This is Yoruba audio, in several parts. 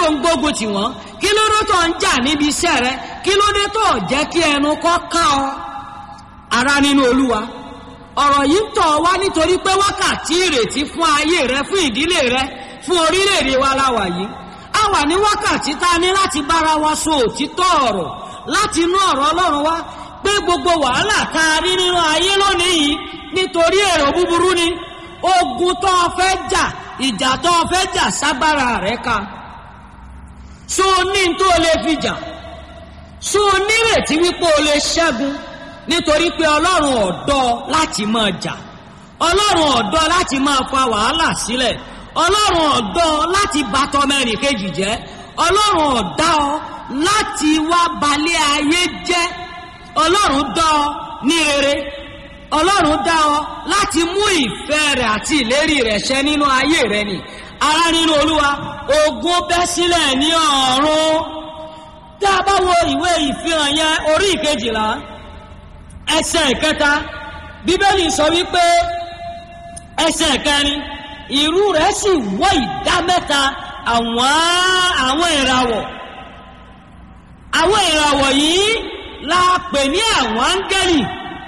ń gbógun tì wọ́n kí ló dé tó ń jà níbi iṣẹ́ rẹ kí ló dé tó jẹ́ kí ẹnu kọ́ ká ọ ara nínú olúwa ọ̀rọ̀ yìí ń tọ̀ wá nítorí pé wákàtí ìrètí fún ayé rẹ fún ìdílé rẹ fún orílẹ̀-èdè wa láwà yìí a wà ní wákàtí tá a ní láti bára wa sọ òtítọ́ ọ̀rọ̀ láti inú ọ̀rọ̀ ọlọ́run wá pé gbogbo wàhálà tá a rí nínú ayé lónìí yìí nítorí èrò búburú ni ogun tó o fẹ́ jà ìjà tó o fẹ́ jà ságbára rẹ̀ ka so ní tó o lè fi jà so nírètí wípé o lè ṣẹ́gun nítorí pé ọlọ́run ọ̀dọ́ láti máa jà ọlọ́run ọ̀dọ́ láti máa fa wàhálà sílẹ̀ ọlọ́run ọ̀dọ́ láti bàtọ́ mẹ́rin kejì jẹ́ ọlọ́run ọ̀dá ọ láti wá balẹ̀ ayé jẹ́ ọlọ́run dá ọ ní rere ọlọ́run dá ọ láti mú ìfẹ́ rẹ̀ àti ìlérí rẹ̀ ṣẹ nínú ayé rẹ̀ ni ara nínú olúwa ogun bẹ́ sílẹ̀ ní ọ̀run tá a bá wo ìwé ìfihàn yẹn orí ìkejìlá ẹsẹ̀ ìkẹta bíbélì sọ wípé ẹsẹ̀ ìkẹrin ìrú rẹ̀ sì wọ́ ìdá mẹ́ta àwọn àwọn ìràwọ̀ àwọn ìràwọ̀ yìí la pè ní àwọn áńgẹ́lì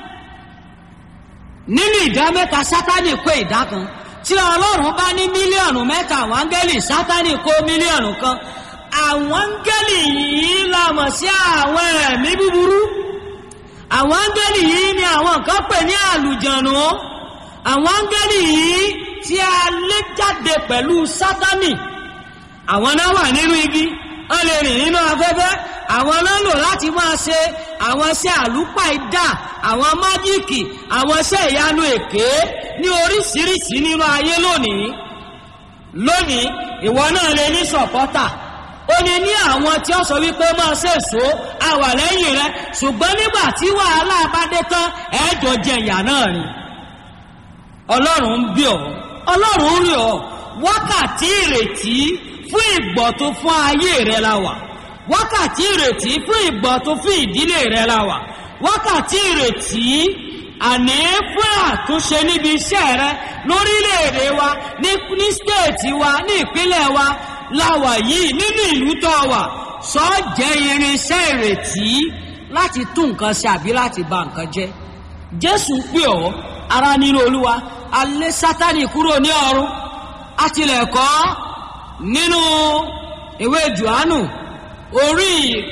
nínú ìdá mẹ́ta sátánì kó ìdá kan tí ọlọ́run bá ní mílíọ̀nù mẹ́ta àwọn áńgẹ́lì sátánì kó mílíọ̀nù kan àwọn áńgẹ́lì yìí la mọ̀ sí àwọn ẹ̀mí búburú àwọn áńgẹ́lì yìí ni àwọn kan pè ní àlùjọ̀nù àwọn áńgẹ́lì yìí tí a lé jáde pẹ̀lú sátánì àwọn náà wà nínú igi wọ́n lè rìn nínú afẹ́fẹ́ àwọn náà lò láti máa ṣe àwọn iṣẹ́ àlùpàìdà àwọn májíìkì àwọn iṣẹ́ ìyanu èké ní oríṣiríṣi nínú ayé lónìí lónìí ìwọ náà lè ní sọ̀pọ́tà ó ní ní àwọn tí ó sọ wípé máa ṣe èso àwà lẹ́yìn rẹ ṣùgbọ́n nígbà tí wàhálà bá dé tán ẹ̀ẹ́jọ jẹ ìyà náà ni ọlọ́run ń bí ọ ọlọ́run ń rí ọ wákàtí ìrètí fún ìgbọ̀ tó fún ayé rẹ la wà wákàtí ìrètí fún ìgbọ̀ tó fún ìdílé rẹ la wà wákàtí ìrètí àní fún àtúnṣe níbi iṣẹ́ rẹ lórílẹ̀‐èdè wa ní ní stéètì wa ní ìpínlẹ̀ wa la wà yìí nínú ìlú tó wà sọ jẹ́ irinṣẹ́ ìrètí láti tún nǹkan ṣe àbí láti ba nǹkan jẹ́ jésù pè ọ́ ara nínú olúwa alẹ́ sátani kúrò ní ọ̀run àtìlẹ̀kọ́ nínú ìwé johannu orí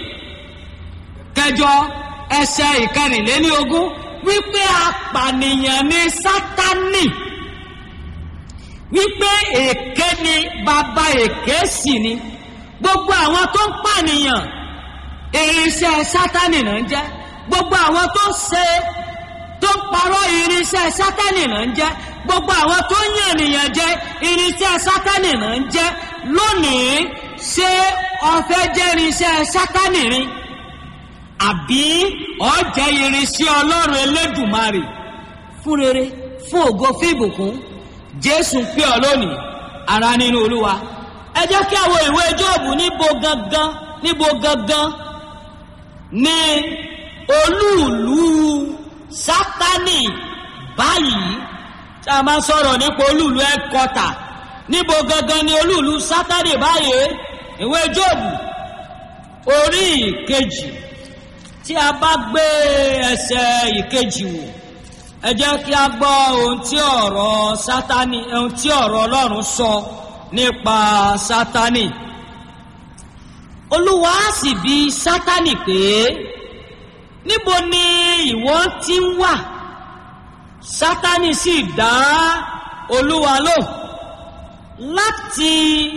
kẹjọ ẹsẹ ìkẹrìnléní ogún wípé apànìyàn ni sátani wípé èké ni bàbá èké sì ni gbogbo àwọn tó ń pànìyàn irinṣẹ́ sátani náà ń jẹ́ gbogbo àwọn tó ń ṣe tó ń parọ́ irinṣẹ́ sátani náà ń jẹ́ gbogbo àwọn tó ń yàn ènìyàn jẹ irinṣẹ́ sátani náà ń jẹ́ lónìí ṣé ọfẹ́ jẹ́ irinṣẹ́ sátani rin àbí ọ̀jẹ̀ irinṣẹ́ ọlọ́run elédùmarè fún rere fún ògo fún ìbùkún jésù pé ọ lónìí ara nínú olúwa ẹ jẹ́ kí àwọn ìwé jóòbù níbo gangan níbo gangan ní olúùlú sátani báyìí tí a máa sọ̀rọ̀ nípa olúùlú ẹ̀kọ́tà níbo gangan ni olúùlú sátani báyìí ìwé jóòbù orí ìkejì tí a bá gbé ẹsẹ̀ ìkejì wò ẹ jẹ́ kí a gbọ́ ohun tí ọ̀rọ̀ sátani ohun tí ọ̀rọ̀ ọlọ́run sọ nípa sátani olúwa sì bi sátani pé níbo ni ìwọ ti ń wà sátani sì dá olúwa lò láti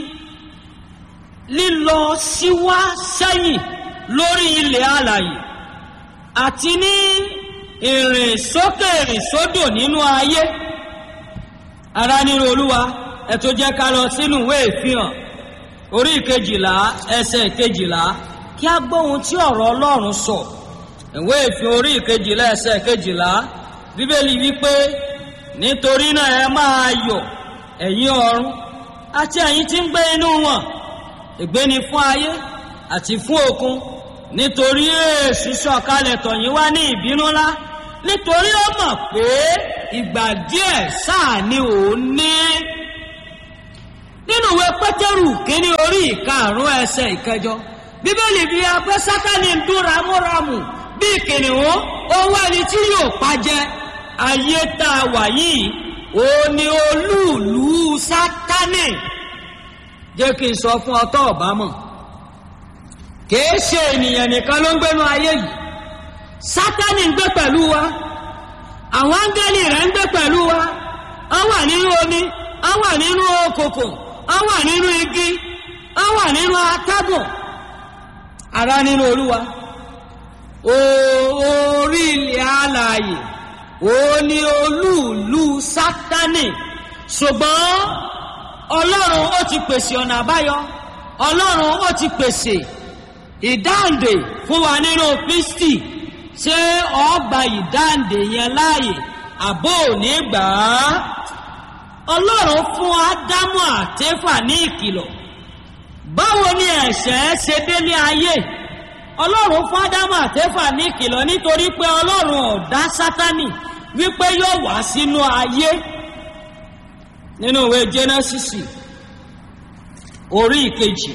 lílọ síwá sẹ́yìn lórí ilẹ̀ alàyè àti ní ìrìn sókè ìrìn sódò nínú ayé ara nínú olúwa ẹ tó jẹ́ ká lọ sínú ìwé ìfihàn orí ìkejìlá ẹsẹ̀ ìkejìlá kí a gbọ́ ohun tí ọ̀rọ̀ ọlọ́run sọ ìwé ìfihàn orí ìkejìlá ẹsẹ̀ ìkejìlá bíbélì wípé nítorí náà ẹ máa yọ̀ ẹ̀yin ọ̀run àti ẹ̀yin tí ń gbé inú wọn ègbé ni fún ayé àti fún òkun nítorí èṣù sọ̀kalẹ̀ tọ̀yìn wá ní ìbínú ńlá nítorí ó mọ̀ pé ìgbà díẹ̀ sáà ni òun ní nínú ìwé pétérù kínní orí ìkarùn ẹsẹ ìkẹjọ bíbélì fi hàn pé sátani ń dún ramúramù bí kìnìún owó ẹni tí yóò pàjẹ ayé tá a wà yìí ó ní olúùlú sátani jẹ́ kí n sọ fún ọ tó ọ̀bá mọ̀ kìí ṣe ènìyàn nìkan ló ń gbénu ayé yìí sátani ń gbé pẹ̀lú wa àwọn áńgẹ́lì rẹ̀ ń gbé pẹ̀lú wa wọ́n wà nínú omi wọ́n wà nínú okòkò wọ́n wà nínú igi wọ́n wà nínú atágùn ara nínú olúwa orí ilẹ̀ alààyè ó ní olúùlú sátani ṣùgbọ́n ọlọ́run ó ti pèsè ọ̀nà àbáyọ ọlọ́run ó ti pèsè ìdáǹdè fún wa nínú kristi ṣé ọgbà ìdáǹdè yẹn láàyè àbó òní gbà á ọlọ́run fún ádámù àtẹ́fà ní ìkìlọ̀ báwo ni ẹ̀ṣẹ̀ ṣe délé ayé ọlọ́run fún ádámù àtẹ́fà ní ìkìlọ̀ nítorí pé ọlọ́run ọ̀dá sátánì wípé yóò wá sínú ayé nínú ìwé jẹ́nẹ́sìsì orí ìkejì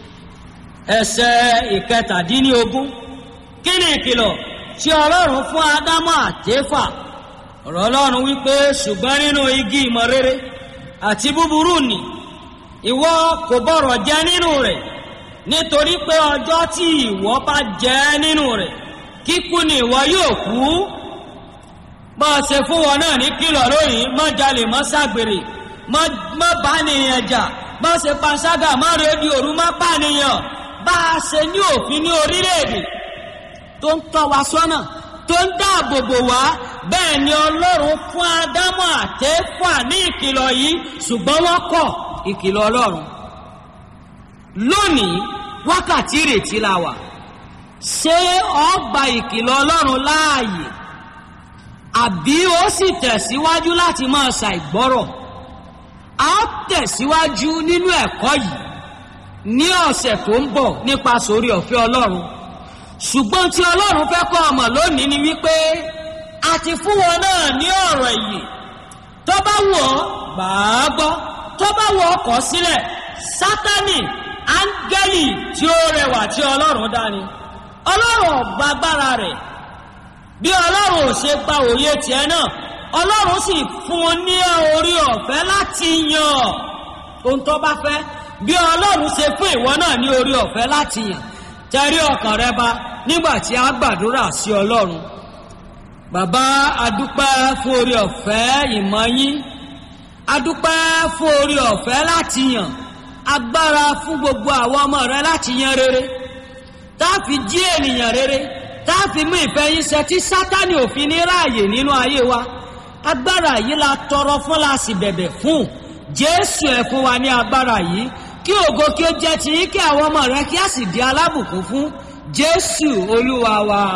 ẹsẹ̀ ìkẹtàdínlógún kí ni ìkìlọ̀ tí ọlọ́run fún ádámù àtẹ́fà ọ̀rọ̀ ọlọ́run wípé ṣùgbọ́n nínú igi ìmọ̀ rere àti búburú nì ìwọ kò bọ̀rọ̀ jẹ nínú rẹ̀ nítorí pé ọjọ́ tí ìwọ bá jẹ nínú rẹ̀ kíkú ni ìwọ yóò kú bá a ṣe fún wọn náà ní kìlọ̀ lónìí má jalè má ṣàgbèrè má bá nìyẹn jà má ṣe panṣágà má rédi òru má bá nìyẹn bá a ṣe ní òfin ní orílẹ̀-èdè tó ń tọ́ wa sọ́nà tó ń dáàbò bò wá bẹ́ẹ̀ ni ọlọ́run fún ádámù àtẹ́fà ní ìkìlọ̀ yìí ṣùgbọ́n wọ́n kọ̀ ìkìlọ̀ ọlọ́run lónìí wákàtí ìrètí la wà ṣé ọgbà ìkìlọ̀ ọlọ́run láàyè àbí ó sì tẹ̀síwájú láti máa ṣàìgbọ́rọ̀ a ó tẹ̀síwájú nínú ẹ̀kọ́ yìí ní ọ̀sẹ̀ tó ń bọ̀ nípa sórí ọ̀fẹ́ ọlọ́run ṣùgbọ́n tí ọlọ́run fẹ́ kọ́ ọmọ lónìí ni wípé a ti fún wọn náà ní ọ̀rọ̀ ìyè tó bá wù ọ́ gbà á gbọ́ tó bá wù ọ́ kọ̀ sílẹ̀ sátánì áńgẹ́lì tí ó rẹwà tí ọlọ́run dání ọlọ́run ọ̀gbà agbára rẹ̀ bí ọlọ́run ò ṣe gba òye tiẹ̀ náà ọlọ́run sì fún un ní orí ọ̀fẹ́ láti yàn ohun tó bá fẹ́ bí ọlọ́run ṣe fún ìwọ náà ní orí ọ̀fẹ́ láti yàn tẹrí ọkàn rẹ ba nígbà tí a gbàdúrà sí ọlọ́run bàbá adúpẹ́ fún orí ọ̀fẹ́ ìmọ̀ yín adúpẹ́ fún orí ọ̀fẹ́ láti yàn agbára fún gbogbo àwọn ọmọ rẹ láti yan rere tá a fi jí ènìyàn rere tá a fi mú ìfẹ́ yín ṣẹ tí sátani òfin ní ráàyè nínú ayé wa agbára yìí la tọrọ fún la sì bẹ̀bẹ̀ fún jésù ẹ̀ fún wa ní agbára yìí kí ògo kí ó jẹ́ ti yín kí àwọn ọmọ rẹ kí á sì di alábùkún fún jésù olúwa wa.